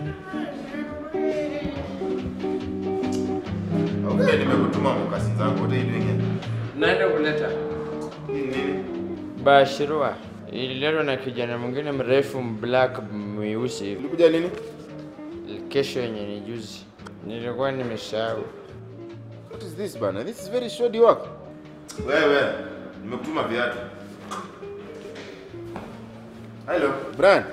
Okay, nimekutuma mokasi zako. What are you doing here? Naenda kuleta Nini nini? bashirua ililetwa na kijana mwingine mrefu black mweusi hivi. Ulikuja lini? kesho yenye ni juzi nilikuwa nimesahau What is this bana? This is very shoddy work. Wewe, nimekutuma viatu. Hello, Brian.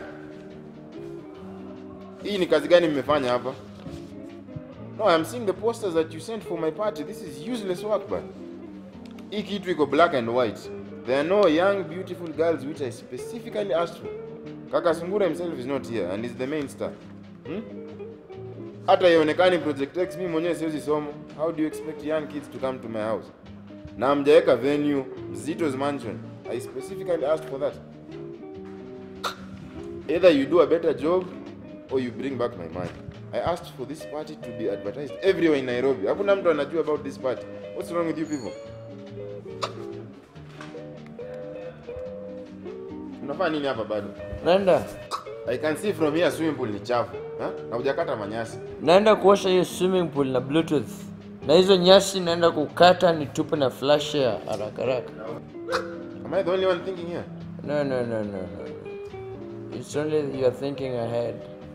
Hii ni kazi gani mmefanya hapa? No, I'm seeing the posters that you sent for my party. This is useless work, man. Hii kitu iko black and white. There are no young beautiful girls which I specifically asked for. Kaka Sungura himself is not here and is the main star. Hmm? hata ionekani project x mimi mwenyewe siwezi somo how do you expect young kids to come to my house na mjaweka venue Zito's mansion i specifically asked for that either you do a better job or you bring back my money i asked for this party to be advertised everywhere in nairobi hakuna mtu anajua about this party what's wrong with you people unafanya nini hapa bado naenda i can see from here swimming pool ni chafu ha? na hujakata manyasi naenda kuosha hiyo swimming pool na bluetooth na hizo nyasi naenda kukata nitupe na flash ya haraka haraka am i the only one thinking here no no no no no it's only you are thinking ahead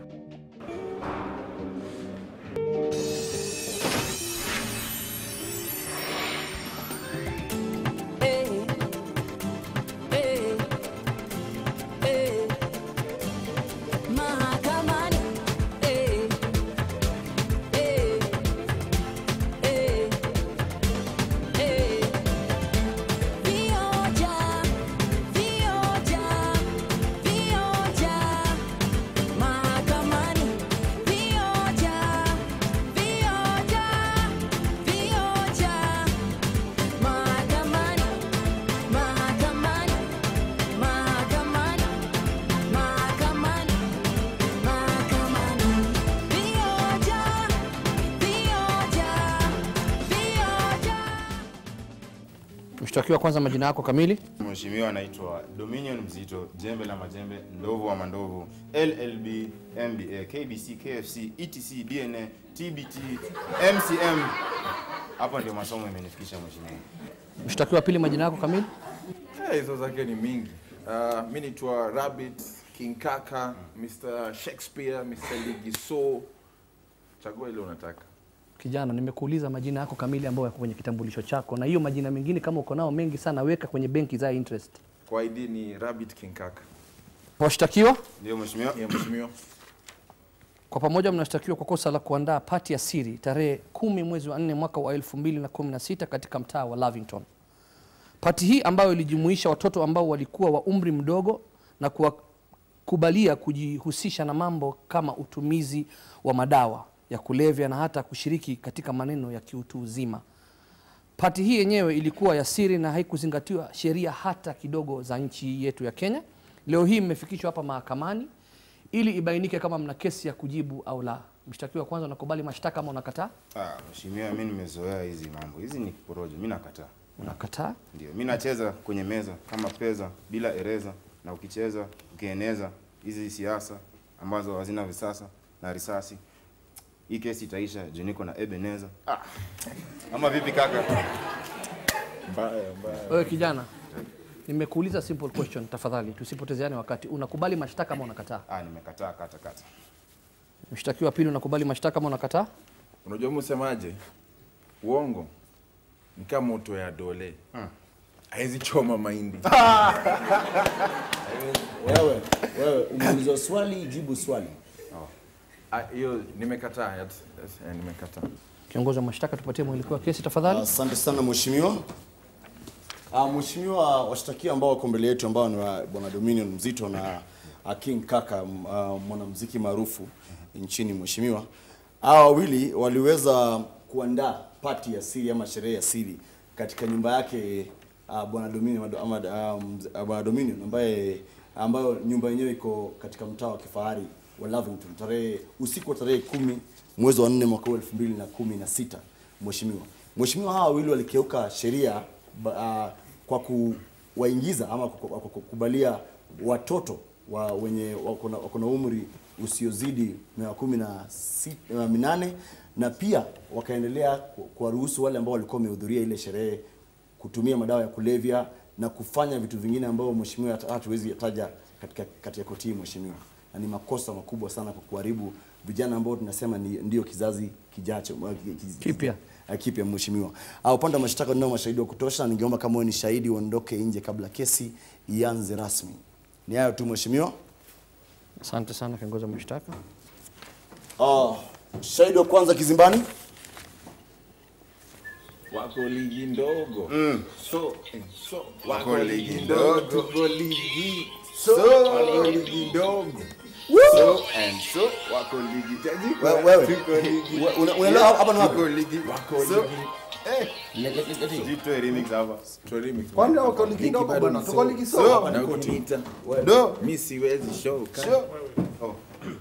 Mahakamani, eh, eh, eh, eh. Vioja, vioja, vioja. Mahakamani, vioja, vioja, vioja. Mahakamani, mahakamani, mahakamani, mahakamani. Mahakamani, vioja, vioja, vioja. Mshtakiwa, kwanza majina yako kamili. Mheshimiwa anaitwa Dominion Mzito, jembe la majembe, ndovu wa mandovu, LLB, MBA, KBC, KFC, ETC, DNA, TBT, MCM. Hapo ndio masomo imenifikisha mheshimiwa. Mshtakiwa pili, majina yako kamili. Eh, hizo zake ni mingi. Uh, mi naitwa Rabbit, King Kaka, Mr. Shakespeare, Mr. Ligiso. Chagua ile unataka. Kijana, nimekuuliza majina yako kamili ambayo yako kwenye kitambulisho chako, na hiyo majina mengine kama uko nao mengi sana, weka kwenye benki za interest. Kwa ID ni Rabbit King Kaka. Washtakiwa Ndio mheshimiwa. Yeah, mheshimiwa. kwa pamoja mnashtakiwa kwa kosa la kuandaa pati ya siri tarehe kumi mwezi wa nne mwaka wa 2016 katika mtaa wa Lavington. Pati hii ambayo ilijumuisha watoto ambao walikuwa wa umri mdogo na kuwakubalia kujihusisha na mambo kama utumizi wa madawa ya kulevya na hata kushiriki katika maneno ya kiutu uzima. Pati hii yenyewe ilikuwa ya siri na haikuzingatiwa sheria hata kidogo za nchi yetu ya Kenya. Leo hii mmefikishwa hapa mahakamani ili ibainike kama mna kesi ya kujibu au la. Mshtakiwa kwanza, unakubali mashtaka ama unakataa? Ah, mheshimiwa, mimi nimezoea hizi mambo. Hizi ni porojo, mimi nakataa. Unakataa. Ndio, mimi nacheza kwenye meza kama pesa bila ereza, na ukicheza ukieneza hizi siasa ambazo hazina visasa na risasi, hii kesi itaisha juu niko na Ebeneza. Ah. Ama vipi kaka? Mbaya, mbaya. Wewe kijana, nimekuuliza simple question, tafadhali tusipotezeane wakati. Unakubali mashtaka ama unakataa? Ah, nimekataa kata kata. Mshtakiwa pili, unakubali mashtaka ama unakataa? Unajua msemaje? Uongo ni kama moto ya dole. Haizi choma mahindi. Wewe, wewe umeulizwa swali, jibu swali. Ah, Hiyo nimekataa. Yes, yes, eh, nimekataa. Kiongozi wa mashtaka, tupatie mwelekeo wa kesi tafadhali. Asante sana mheshimiwa. Ah, mheshimiwa, washtakiwa ambao wako mbele yetu ambao ni wa bwana Dominion Mzito na ah, King Kaka m- ah, mwanamuziki maarufu nchini mheshimiwa. Hawa wawili waliweza kuandaa pati ya siri ama sherehe ya siri katika nyumba yake ah, bwana Dominion ama ah, mz- ah, bwana Dominion ambaye ambayo nyumba yenyewe iko katika mtaa wa kifahari wa Lavington tarehe usiku wa tarehe kumi mwezi wa nne mwaka huu elfu mbili na kumi na sita mheshimiwa. Mheshimiwa, hawa wawili walikeuka sheria ba- ah, kwa kuwaingiza ama kwa kwa kukubalia watoto wa wenye wako na- wako na umri usiozidi miaka kumi na si- na minane na pia wakaendelea ku- kuwaruhusu wale ambao walikuwa wamehudhuria ile sherehe kutumia madawa ya kulevya na kufanya vitu vingine ambavyo mheshimiwa hata- hatuwezi taja katika katika koti hii mheshimiwa, na ni makosa makubwa sana kwa kuharibu vijana ambao tunasema ni ndio kizazi kijacho ki- ki- Kipya. eh, kipya mheshimiwa. Ah, upande wa mashtaka ninao mashahidi wa kutosha, ningeomba kama wewe ni shahidi uondoke nje kabla kesi ianze rasmi. Ni hayo tu mheshimiwa. Asante sana kiongozi wa mashtaka. Ah, shahidi wa kwanza kizimbani. wako ligi ndogo so eh, so Wako ligi ndogo. tuko ligi So, wako ligi ndogo so and so wako ligi tajika. Wewe- wewe. Tuko ligi. We- una- unaelewa hapa ni wapi? Tuko ligi. wako So, ligi eh, jitoe remix hapa. Toa remix. Kwani wako ligi Ligi ndogo bado bwana? ni Tuko so. ligi So. so. na kuniita Do. mi siwezi show Sure. Oh.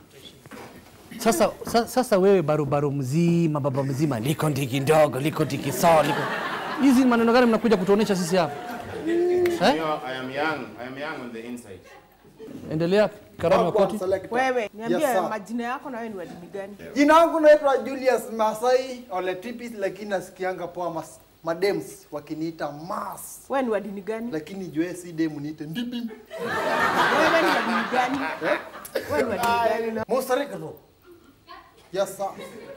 Sasa, sa, sasa wewe barubaru mzima baba mzima liko ndiki ndogo liko ndiki sawa liko hizi maneno gani mnakuja kutuonesha sisi hapa eh? You know, I am young. I am young on the inside. Endelea karamu ya koti. Wewe niambie Yes, sir. majina yako na wewe ni wa dini gani? Jina langu naitwa Julius Masai Oletipis, lakini nasikianga poa mas, madems wakiniita Mas, Wewe ni wa dini gani? lakini jue si demu niite Ndipi. Wewe ni wa dini gani? Wewe ni wa dini gani? Mosarikano. Yes sir.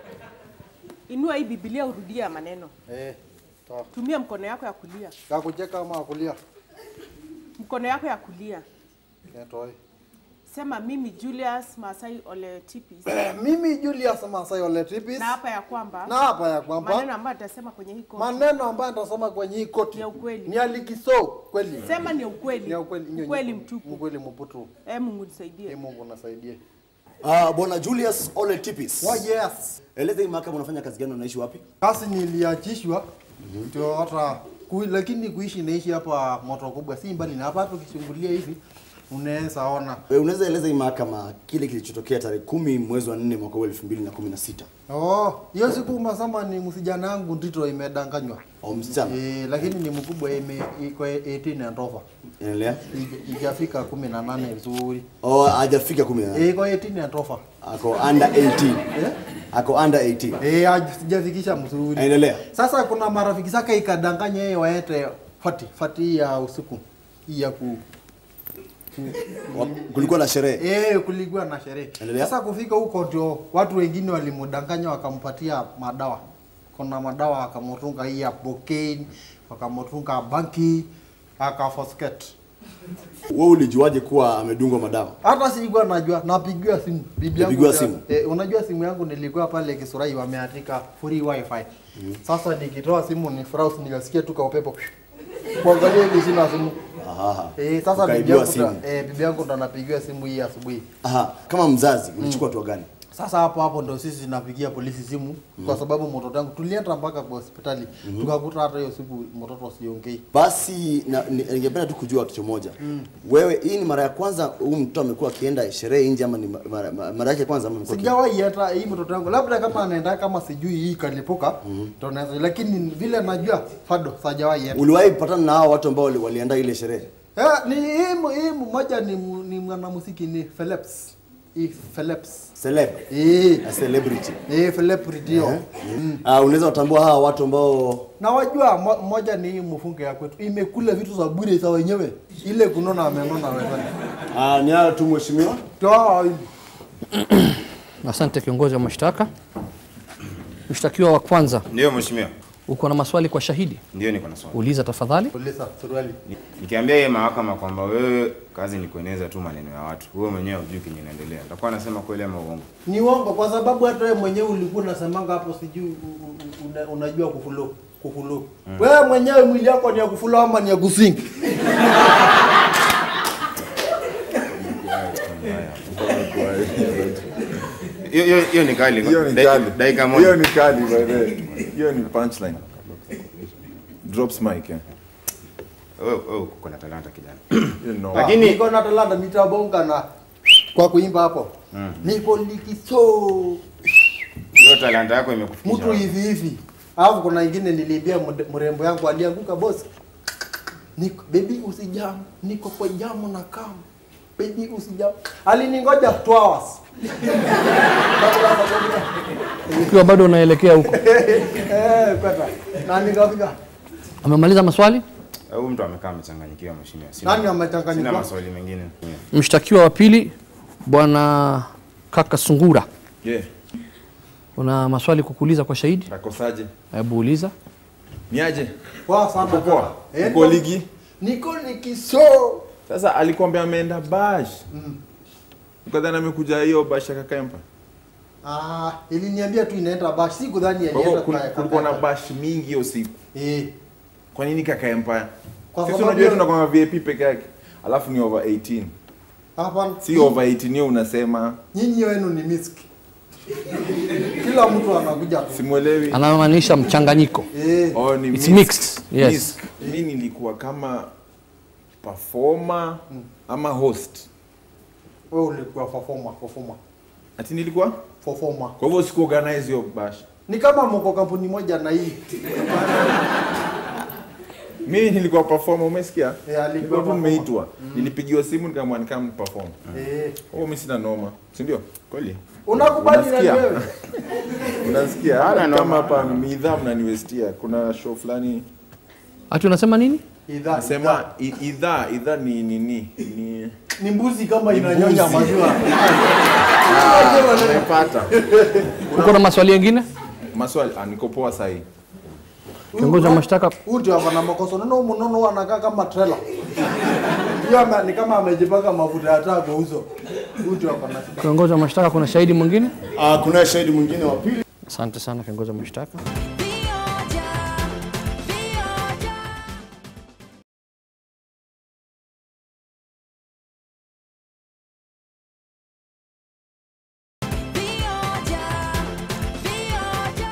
Inua hii Biblia urudie ya maneno. Eh, sawa. Tumia mkono yako ya kulia. Ya kucheka ama ya kulia? Mkono yako ya kulia. Ketoe. Sema mimi Julius Masai Ole Tipis. Mimi Julius Masai Oletipis. Na hapa ya kwamba Na hapa ya maneno kwamba ambayo atasema kwenye hii koti. maneno ambayo nitasoma kwenye hii koti Ni ya ukweli. ni alikiso kweli. Sema ni ukweli. Ni ya ukweli. Nyo- Ukweli nyo- mtupu. Ukweli mputu. Eh, Mungu Ee nisaidie. Mungu nasaidie. Ah, bwana Julius Ole Tipis. Oh yes. Eleza hii mahakama unafanya kazi gani, unaishi wapi? Kazi niliachishwa ndio hata ku, lakini kuishi naishi hapa moto kubwa, si mbali na hapa. Hata ukichungulia hivi unaweza ona. Wewe unaweza eleza hii mahakama kile kilichotokea tarehe kumi mwezi wa nne mwaka wa elfu mbili na kumi na sita Oh, hiyo siku masama ni msijana wangu Ndito imedanganywa. au msichana? Eh, lakini ni mkubwa ime iko 18 and over. Endelea. Ija- Ijafika 18 vizuri. Oh, hajafika kumi na Eh, iko 18 and over. ako under 18. Eh? Ako under 18. Eh, haj- sijafikisha mzuri. Endelea. Sasa kuna marafiki zake ikadanganya yeye waete fati fati ya usiku hii ya ku Wa- Kulikuwa na sherehe. Eh, kulikuwa na sherehe. Endelea. Sasa kufika huko ndio watu wengine walimdanganya wakampatia madawa. Kuna madawa akamotunga hii ya cocaine, wakamotunga banki, akafosket. Wewe ulijuaje kuwa amedungwa madawa? Hata sikuwa najua, napigiwa simu. Bibi yangu Ulipigiwa ndio- simu? Eh, unajua simu yangu nilikuwa pale Kisurai wameandika free wifi. Sasa nikitoa simu ni browse nikasikia tu kwa upepo. Kuangalia hivi sina simu. Aha. Eh, sasa bibi Ukaibiwa yangu ndo- simu. eh, bibi yangu ndo anapigiwa simu hii asubuhi. Aha. Kama mzazi ulichukua hatua gani? Sasa hapo hapo ndo sisi tunapigia polisi simu kwa sababu mtoto wangu tulienda mpaka kwa hospitali tukakuta hata hiyo siku mtoto siongei. Basi na- ni- ningependa tu kujua kitu moja. Wewe hii ni mara ya kwanza huyu mtoto amekuwa akienda sherehe nje ama ni ma- mara, mara, mara yake ya kwanza ama amekuwa aki- Sijawahi hata hii mtoto wangu labda kama anaenda kama sijui hii kalipuka ndo naweza lakini vile najua fado sijawahi hata. Uliwahi kupatana na hao watu ambao wali- walienda ile sherehe? Eh, ni hii mu- hii mmoja ni mu- ni mwanamuziki ni Philips. Hii Philips. Celeb. Eh, A celebrity. eh Philip ndio. Ah, unaweza watambua hawa watu ambao Na wajua mo- moja ni hii mfunge ya kwetu imekula vitu za bure za wenyewe ile kunona amenona wewe. ah, ni hayo tu mheshimiwa. Toa hivi. Asante kiongozi wa mashtaka. Mshtakiwa wa kwanza, Ndio mheshimiwa. uko na maswali kwa shahidi? Ndio niko na swali. Uliza tafadhali. Polisa suruali. Ni- Nikiambia yeye mahakama kwamba wewe kazi ni kueneza tu maneno ya watu, wewe mwenyewe hujui kenye inaendelea, nitakuwa nasema kweli ama uongo? Ni uongo kwa sababu hata wewe mwenyewe ulikuwa unasemanga hapo sijui u- u- una, unajua kufulo kufulo. Wewe mwenyewe mwili yako ni ya kufulo ama ni ya kusingi? Hiyo hiyo hiyo ni kali. hiyo ni Dakika- kali Dakika hiyo moja. ni kali by the way. hiyo ni punchline drops mic eh Wewe wewe uko na talanta kijana. you know Lakini- niko na talanta nitabonga na kwa kuimba hapo. Niko likiso Hiyo talanta yako imekufikisha. mtu wapi? hivi hivi. Alafu kuna ingine niliibia mde- mrembo yangu alianguka boss. Niko baby usijam, niko kwa jamu na kam. baby usija aliningoja 2 hours ukiwa bado unaelekea huko eh kweta na nikafika amemaliza maswali Huyu mtu amekaa amechanganyikiwa mheshimiwa. Sina- Nani amechanganyikiwa? Sina maswali mengine. mshtakiwa wa pili bwana kaka sungura Yeah. una maswali kukuuliza kwa shahidi Takosaje? hebu uliza Niaje? poa sana Uko poa? kaka. Eh, Uko ligi? niko nikiso Sasa alikwambia ameenda bash. Ukadhani amekuja hiyo bash ya Kakempa. ah iliniambia tu inaenda bash sikudhani Kwa hivyo alienda kul- kwa- kulikuwa na kwa- bash mingi hiyo siku. eh Kwa nini Kakempa? Kwa Sisi sababu unajua ya- tunakuwa VIP peke yake. Alafu ni over 18. hapana Si over 18 hiyo unasema nyinyi wenu ni miski kila mtu anakuja tu simuelewi. anamaanisha mchanganyiko eh Oh, ni It's mixed. mixed, yes. Mixed. Mi nilikuwa kama performer ama host. wewe ulikuwa performer performer Ati nilikuwa? performer Kwa hivyo siku organize hiyo bash. ni kama mko kampuni moja na hii Mimi nilikuwa performer, umesikia? Eh, alikuwa Nilikuwa tu performer. nimeitwa. Nilipigiwa simu nikamwambia nikam perform. eh Oh, mimi sina noma. Si ndio? Kweli? unakubali na Unasikia? wewe Unasikia? Hana Hata noma. kama hapa midhaa mnaniwestia. Kuna show fulani hati unasema nini idhaa nasema i- idhaa idhaa ni nini? Ni ni mbuzi kama inanyonya maziwa Nimepata. uko na maswali yengine Maswali, ah, niko poa sahi. kiongozi wa mashtaka huyu ndio hapa na makosa nono mnono anakaa kama trailer hiyo ame- ni kama amejipaka mafuta ya taa kwa uso huyu ndio hapa na kiongozi wa mashtaka kuna shahidi mwingine Ah, kuna shahidi mwingine wa pili asante sana kiongozi wa mashtaka Vioja, vioja. Vioja, vioja.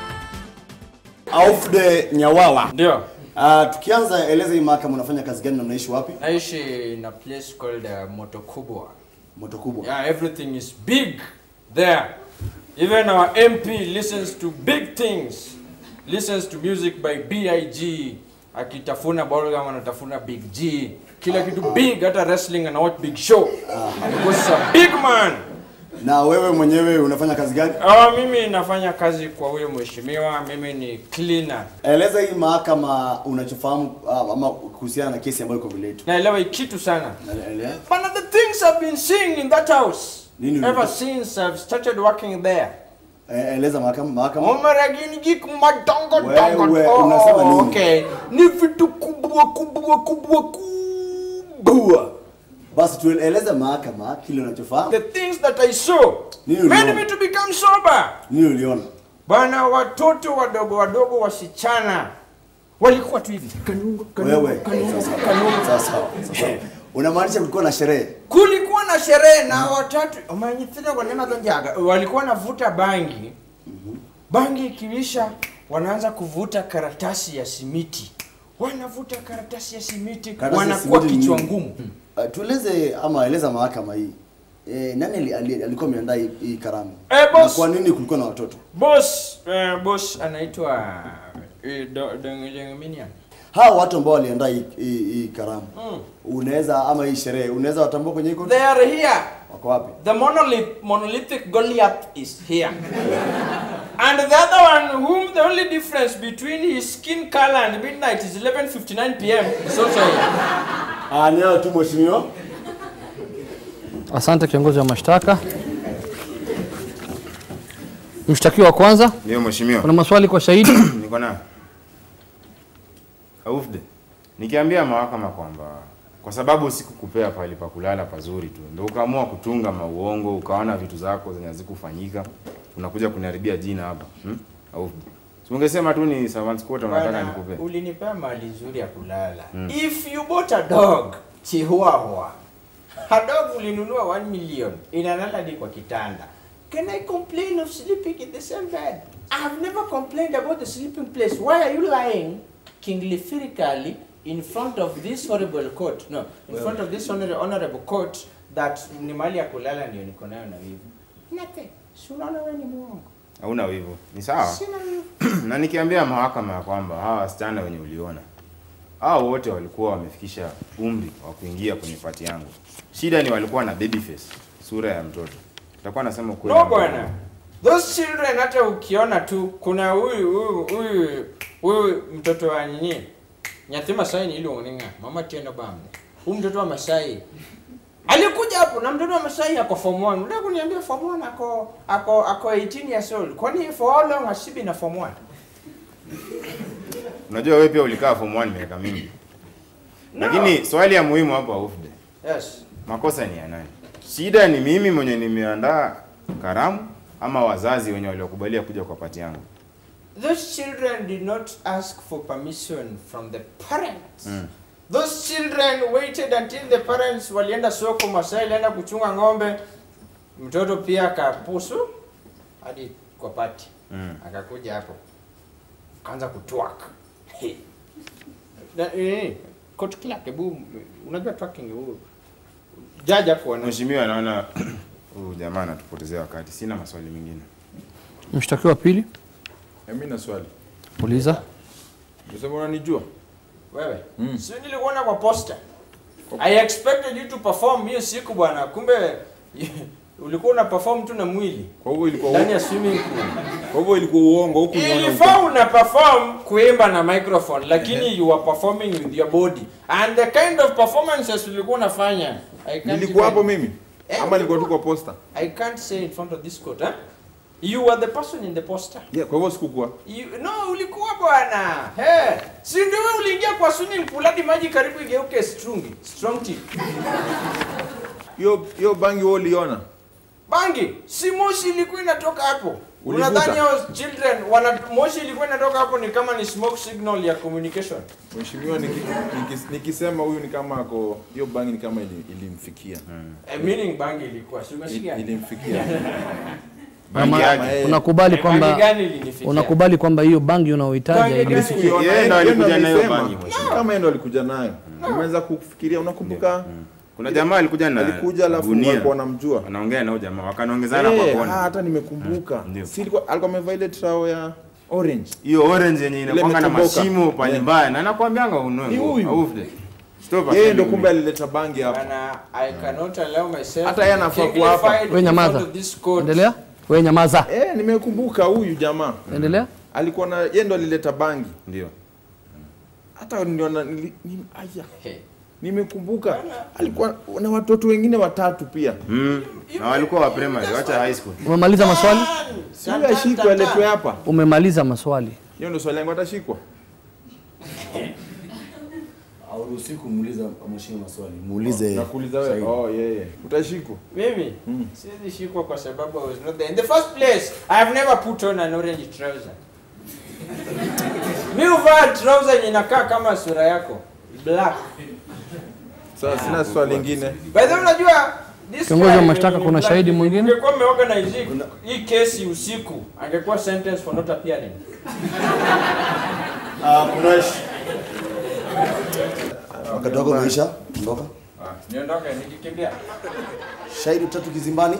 Aufde Nyawawa. Ndio. Ah, tukianza eleza hii mahakama unafanya kazi gani na unaishi wapi? Naishi in a place called uh, Moto Kubwa. Moto kubwa. Yeah, everything is big there. Even our MP listens to big things. Listens to music by B.I.G. Akitafuna Bolgam anatafuna Big G. Kila kitu big, hata wrestling ana watch Big Show. Because he's a big man. Na wewe mwenyewe unafanya kazi gani? Ah, mimi nafanya kazi kwa huyo mheshimiwa, mimi ni cleaner. Eleza hii mahakama unachofahamu ah, ama kuhusiana na kesi ambayo iko mbele yetu. Naelewa hii kitu sana. Ele- One of the things I've been seeing in that house Nini ever ulikuwa- since I've started working there. eh, Eleza mahakama mahakama. Omaragini jik madongo Wewe, dongo. unasema nini? okay. Ni vitu kubwa kubwa kubwa kubwa. Basi tueleze mahakama kile unachofahamu. The things that I saw Nini made uliona? me to become sober. Nini uliona? Bana, watoto wadogo wadogo wasichana walikuwa tu hivi kanungo kanungo Wewe. kanungo Sasa kanungo. sasa sasa. Unamaanisha kulikuwa na sherehe? Kulikuwa na sherehe na watatu omanyithina wanema tonjaga walikuwa wanavuta bangi. Bangi ikiisha wanaanza kuvuta karatasi ya simiti. Wanavuta karatasi ya simiti, Karatasi ya wanakuwa simiti ni kichwa nini? ngumu. Uh, tueleze ama eleza mahakama hii. Eh, nani ali- ali- alikuwa ameandaa hii, hii karamu? Eh, Na boss. kwa nini kulikuwa na watoto? Boss, eh, boss anaitwa eh, Do- Deng- Dengminian. Hawa watu ambao waliandaa hii, hii, hii karamu. Unaweza ama hii sherehe, unaweza watambua kwenye hii koti? They are here. Wako wapi? The monolith, monolithic Goliath is here. and the other one, whom the only difference between his skin color and midnight is 11:59 p.m. is also here. Ah, ni hao tu mheshimiwa. asante kiongozi wa mashtaka mshtakiwa wa kwanza Ndio mheshimiwa. kuna maswali kwa shahidi Niko na Aufde. Nikiambia mahakama kwamba kwa sababu sikukupea pahali pa kulala pazuri tu, ndio ukaamua kutunga mauongo, ukaona vitu zako zenye hazikufanyika, unakuja kuniharibia jina hapa. Hmm? Aufde. Si ungesema tu ni servants quarter unataka Bwana, nikupe. ulinipea mali nzuri ya kulala. If you bought a dog, chihuahua. A dog ulinunua 1 million, inalala hadi kwa kitanda. Can I complain of sleeping in the same bed? I've never complained about the sleeping place. Why are you lying kinglifirically in front of this horrible court? No, in front of this honor honorable court that ni mali ya kulala ndio niko nayo na wivu. Nothing. Si unaona wewe ni muongo. Hauna wivu. Ni sawa. Sina wivu. na nikiambia mahakama ya kwamba hawa wasichana wenye uliona hao wote walikuwa wamefikisha umri wa kuingia kwenye pati yangu. Shida ni walikuwa na baby face, sura ya mtoto. Nitakuwa nasema ukweli. No bwana. Those children hata ukiona tu kuna huyu huyu huyu huyu mtoto wa nini? Nyathi Masai ni ile uninga. Mama tena bambe. Huyu mtoto wa Masai. Alikuja hapo na mtoto wa Masai ako form 1. Unataka kuniambia form 1 ako ako ako 18 years old. Kwani for how long has she been a form 1? Unajua wewe pia ulikaa form 1 miaka mingi. Lakini swali ya muhimu hapa Ufde. Yes. Makosa ni ya nani? Shida ni mimi mwenye nimeandaa karamu ama wazazi wenye waliokubalia kuja kwa pati yangu. Those children did not ask for permission from the parents. Those children waited until the parents walienda soko, Masai alienda kuchunga ng'ombe, mtoto pia akapusu hadi kwa pati Mm. akakuja hapo akaanza kutwak Hey. Na- eh, court clerk, hebu unajua twerking hebu jaji hapo wana Mheshimiwa, naona huyu jamaa anatupotezea wakati. Sina maswali mengine. Mshtakiwa wa pili, Eh, Mimi na swali. uliza. Unasema unanijua? wewe si nilikuona kwa poster I expected you to perform hiyo siku bwana kumbe ulikuwa una perform tu na mwili Kwa hivyo ilikuwa ndani ya swimming pool kwa hivyo ilikuwa uongo huku ilifaa una perform kuimba na microphone lakini you were performing with your body and the kind of performances ulikuwa unafanya I can't Nilikuwa even- hapo mimi Eh, ama nilikuwa tu kwa posta? I can't say in front of this court huh? you were the person in the poster Yeah, kwa hivyo sikukuwa. You, no ulikuwa bwana hey, si ndio wewe uliingia kwa swimming pool hadi maji karibu igeuke strungi strong tea Hiyo hiyo bangi wewe uliona? bangi si moshi ilikuwa inatoka hapo Ulivuta? unadhani hao children wana moshi ilikuwa inatoka hapo ni kama ni smoke signal ya communication Mheshimiwa niki, niki, nikisema huyu ni kama ako hiyo bangi ni kama ili, ilimfikia. A meaning bangi ilikuwa si Il, umesikia ilimfikia. Bangi Ama- yake. Unakubali bangi kwamba gani ilinifikia unakubali kwamba hiyo bangi unaohitaja Bangi ili gani? Sikuiona, Yeye ndo yeye alikuja na hiyo alisema. bangi, mheshimiwa. Kama yeye ndo alikuja nayo. Nimeanza kufikiria unakumbuka? Kuna jamaa alikuja na Alikuja alafu gunia. walikuwa wanamjua. Wanaongea na huyo jamaa, wakanaongezana Eh, kwa ah, kona. hata nimekumbuka. Ndio. Si ilikuwa alikuwa amevaa ile trao ya orange. Hiyo orange yenye inakwanga na imetoboka. mashimo pale Yeah. mbaya na nakwambianga unue. Ni nguo. huyu. Aufde. Stop Yeye ndo attending kumbe me. alileta bangi hapo. Bana, I cannot allow myself Hata yeye to be anafaa kuwa hapa. dignified we in nyamaza. front of this court. Endelea. We nyamaza. Eh, nimekumbuka huyu jamaa. Endelea. Alikuwa na yeye ndo alileta bangi. Ndio. Hata ndio na nili- ni, aya. Hey. Nimekumbuka alikuwa na watoto wengine watatu pia. Mm. Na walikuwa wa primary, wacha high school. Umemaliza maswali? Si huyu ashikwe aletwe hapa. Umemaliza maswali. Hiyo ndio swali langu atashikwa. Hauruhusi kumuuliza mheshimiwa maswali. Muulize. Nakuuliza wewe. Oh, yeye. Utashikwa. Mimi siwezi shikwa kwa sababu I was not there. In the first place, I have never put on an orange trouser. Mi huvaa trouser yenye inakaa kama sura yako. Black. Sasa sina swali lingine. By the way, unajua this Kiongozi wa guy mashtaka, ni kuna black. shahidi mwingine? Ungekuwa umeorganize hii- hii kesi usiku, angekuwa sentence for not appearing. Ah, kuna wakati wako umeisha. Ondoka. Niondoke nikikimbia. Shahidi tatu kizimbani.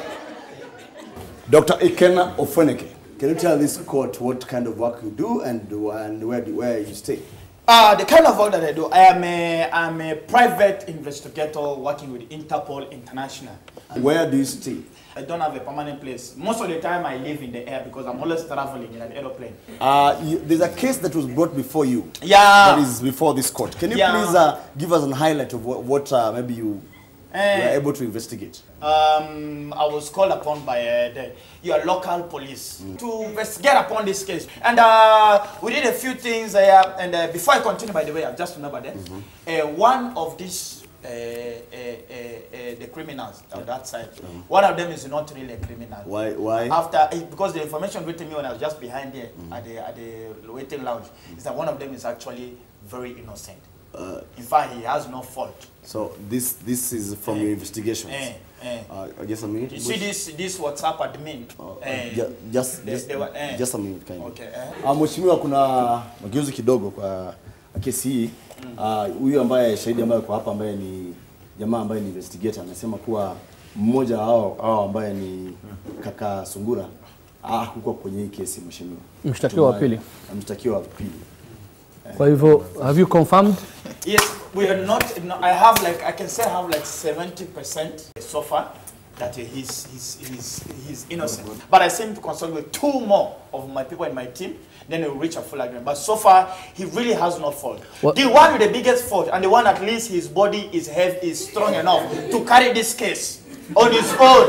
Dr. Ikena Ofweneke, can you tell this court what kind of work you do and, and where, do, where you stay? Uh, the kind of work that I do, I am a, I'm a private investigator working with Interpol International. Where do you stay? I don't have a permanent place. Most of the time I live in the air because I'm always traveling in an aeroplane. Uh, you, there's a case that was brought before you. Yeah. That is before this court. Can you Yeah. please uh, give us a highlight of what, what uh, maybe you Eh. were able to investigate? Um, I was called upon by uh, the, your local police to investigate upon this case. And uh, we did a few things. Uh, and uh, before I continue, by the way, I've just remembered that. Uh, one of these, uh, uh, uh, uh, the criminals on that side, one of them is not really a criminal. Why? Why? After, eh, because the information written me when I was just behind there at, the, at the waiting lounge, is that one of them is actually very innocent. Uh, In fact, he has no fault. so this this is from your investigations. Eh, eh. Uh, just a minute. You see this this WhatsApp admin? Uh, eh, ju- just they- just, they were- eh. just a minute kind Okay, eh. Ah, Mheshimiwa, kuna mageuzi kidogo kwa kesi hii. Ah, Huyu ambaye shahidi ambaye kwa hapa ambaye ni jamaa ambaye ni investigator anasema kuwa mmoja hao hao ambaye ni kaka Sungura hakukuwa kwenye hii kesi mheshimiwa. Mshtakiwa wa Tumaye- pili. Mshtakiwa wa pili. Kwa hivyo have you confirmed? Yes, we are not. No, I have like I can say I have like seventy percent so far that he's he's he's he's innocent. But I seem to consult with two more of my people in my team. Then we'll reach a full agreement. But so far, he really has no fault. What- The one with the biggest fault, and the one at least his body is heavy, is strong enough to carry this case on his own,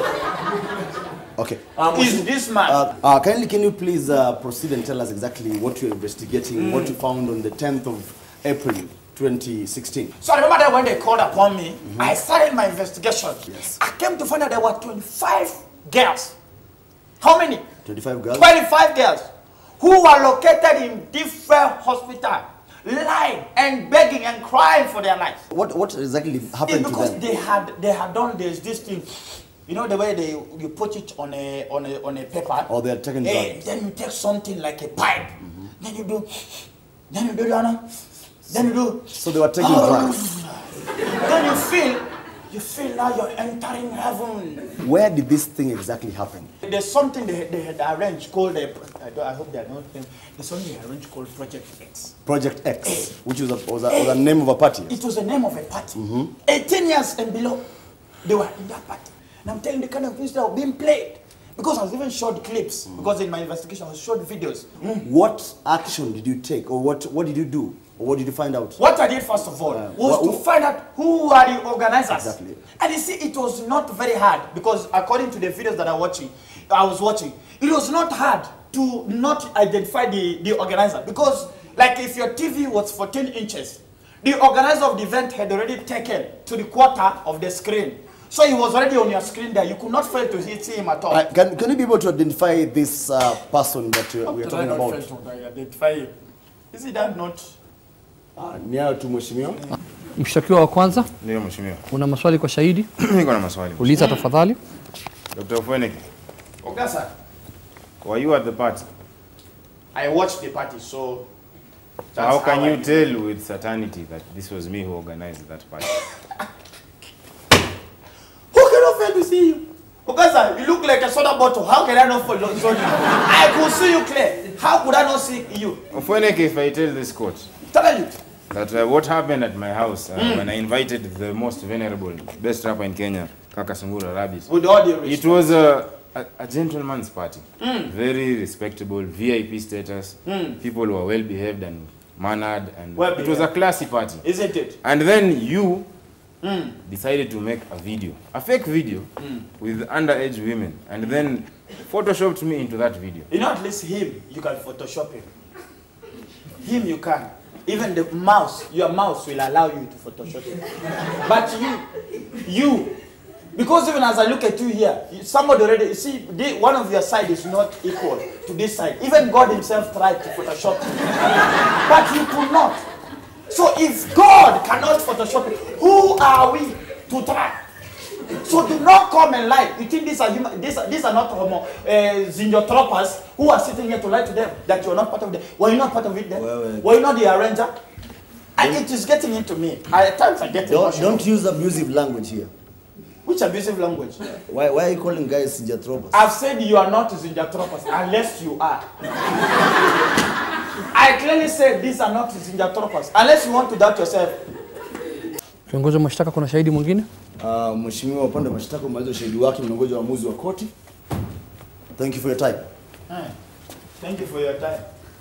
Okay. is this man. Uh, uh, kindly, can you please uh, proceed and tell us exactly what you're investigating, what you found on the 10th of April 2016? So I remember that when they called upon me, I started my investigation. Yes. I came to find out there were 25 girls. How many? 25 girls? 25 girls who were located in different hospitals, lying and begging and crying for their lives. What, what exactly It's happened to because them? they had they had done this this thing. You know the way they you put it on a on a on a paper. Or they are taking Eh, drugs. Then you take something like a pipe. Then you do. Then you do Donna. Then you do. So they were taking drugs. Then you feel. You feel now you're entering heaven. Where did this thing exactly happen? There's something they, they had arranged called a, I, don't, I hope they are not them. There's something they arranged called Project X. Project X, which was a, was a, was a name of a party. It was the name of a party. 18 years and below, they were in that party. And I'm telling you the kind of things that were being played. Because I was even showed clips. Because in my investigation, I was showed videos. What action did you take, or what, what did you do, or what did you find out? What I did first of all Uh, was wha- to who- find out who are the organizers. Exactly. And you see, it was not very hard because according to the videos that I watching, I was watching, it was not hard to not identify the, the organizer because, like, if your TV was 14 inches, the organizer of the event had already taken to the quarter of the screen. So he was already on your screen there. You could not fail to see see him at all. Uh, can, can you be able to identify this uh, person that uh, we are Did I talking not about? fail to identify him? Is it that not? Uh, ni hayo tu mheshimiwa. Mshtakiwa wa kwanza, Ndio mheshimiwa. una maswali kwa shahidi? Niko na maswali. Uliza tafadhali. Dr. Fweneke, Ogasa, were you at the party? I watched the party, so. So how that's can I you did. tell with certainty that this was me who organized that party? Who cannot fail to see you? Ogasa, you look like a soda bottle. How can I not follow you? I could see you clear. How could I not see you? Fweneke, if I tell this court Tell you. that uh, what happened at my house uh, when I invited the most venerable, best rapper in Kenya, Kaka Sungura Rabbit, With all the it respect. was a, a, a gentleman's party. Very respectable, VIP status. People were well behaved and mannered, and Well it was a behaved. classy party. Isn't it? And then you decided to make a video, a fake video with underage women, and then photoshopped me into that video. You know, at least him, you can Photoshop him. Him, you can. Even the mouse, your mouse will allow you to Photoshop him. But you, you, because even as I look at you here, you- somebody already, you see, the, one of your side is not equal to this side. Even God himself tried to Photoshop you. but you could not. So if God cannot Photoshop it, who are we to try? So do not come and lie. You think these are human? These are, these are not homo uh, zinjotropas who are sitting here to lie to them that you are not part of them. Were you not part of it then? Well, well. Were you not the arranger? And it is getting into me. I, at times I get Don't, emotional. don't use abusive language here. Which abusive language? Why, why are you calling guys Sijatropos? I've said you are not zinjotropas unless you are. I clearly said these are not zinjotropas unless you want to doubt yourself. Kiongozi wa mashtaka, kuna shahidi mwingine? Uh, Mheshimiwa, upande wa mashtaka umaliza ushahidi wake, mnangoja uamuzi wa koti. Thank you for your time. Thank you for your time.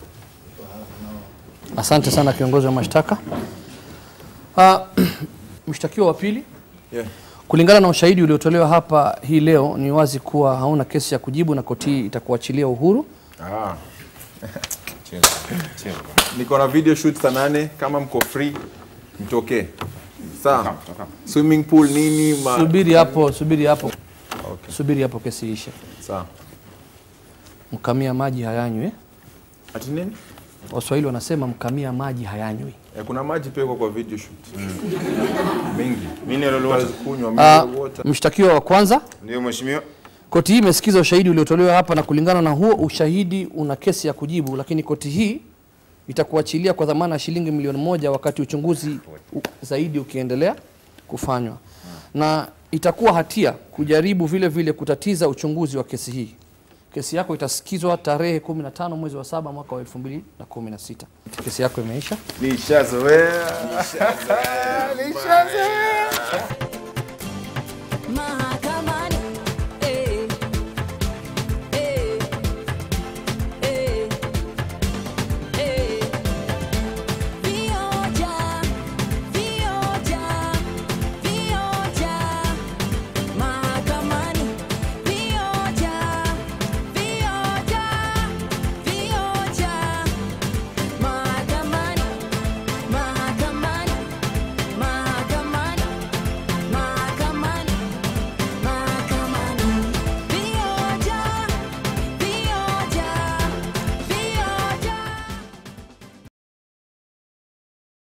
Asante sana kiongozi wa mashtaka. Uh, mshtakiwa wa pili, Yeah. kulingana na ushahidi uliotolewa hapa hii leo, ni wazi kuwa hauna kesi ya kujibu na koti hii itakuachilia uhuru. Ah. Chill, chill. Niko na video shoot saa nane kama mko free mtokee. Sawa. Toka. Swimming pool nini ma Subiri hapo, subiri hapo, Okay. subiri hapo, kesi ishe. Sawa. Mkamia maji hayanywi eh? Ati nini? Waswahili wanasema mkamia maji hayanywi. Eh, kuna maji pia iko kwa video shoot. Mingi. Mineral water. Kunywa Uh, mineral water. mshtakiwa wa kwanza, Ndio mheshimiwa. koti hii imesikiza ushahidi uliotolewa hapa na kulingana na huo ushahidi una kesi ya kujibu, lakini koti hii itakuachilia kwa dhamana ya shilingi milioni moja wakati uchunguzi u- zaidi ukiendelea kufanywa, na itakuwa hatia kujaribu vile vile kutatiza uchunguzi wa kesi hii. Kesi yako itasikizwa tarehe 15 mwezi wa saba mwaka wa 2016. Kesi yako imeisha. Nishazoea. Nishazoea.